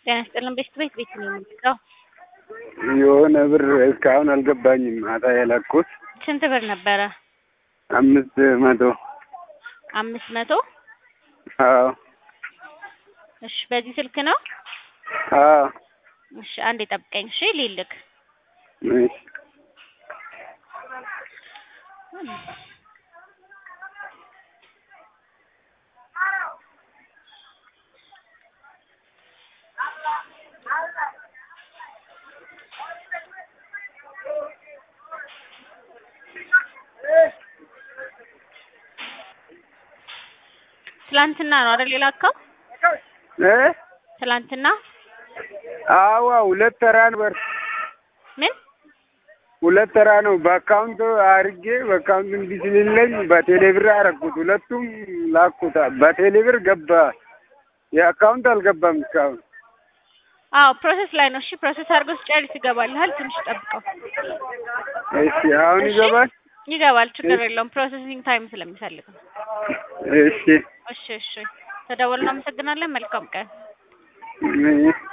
ጤና ይስጥልን ቤት ቤት ቤት ነው የምንጠራው። የሆነ ብር እስካሁን አልገባኝም። ማታ የላኩት ስንት ብር ነበረ? አምስት መቶ አምስት መቶ አዎ እሺ፣ በዚህ ስልክ ነው? አዎ እሺ፣ አንዴ ጠብቀኝ። እሺ፣ ሊልክ እሺ ትላንትና ነው አይደል የላከው? እ ትላንትና አዋ ሁለት ተራ ነበር። ምን ሁለት ተራ ነው። በአካውንት አርጌ በአካውንት እንዲህ ስልለኝ በቴሌ ብር አረኩት። ሁለቱም ላኩት። በቴሌ ብር ገባ። የአካውንት አልገባም እስካሁን። አዎ ፕሮሰስ ላይ ነው። እሺ ፕሮሰስ አድርገው ሲጨርስ ይገባልሃል። ትንሽ ጠብቀው። እሺ አሁን እሺ? ይገባል። ይገባል፣ ችግር የለውም። ፕሮሰሲንግ ታይም ስለሚፈልግ ነው። እሺ እሺ እሺ። ተደወልን። አመሰግናለን። መልካም ቀን። እሺ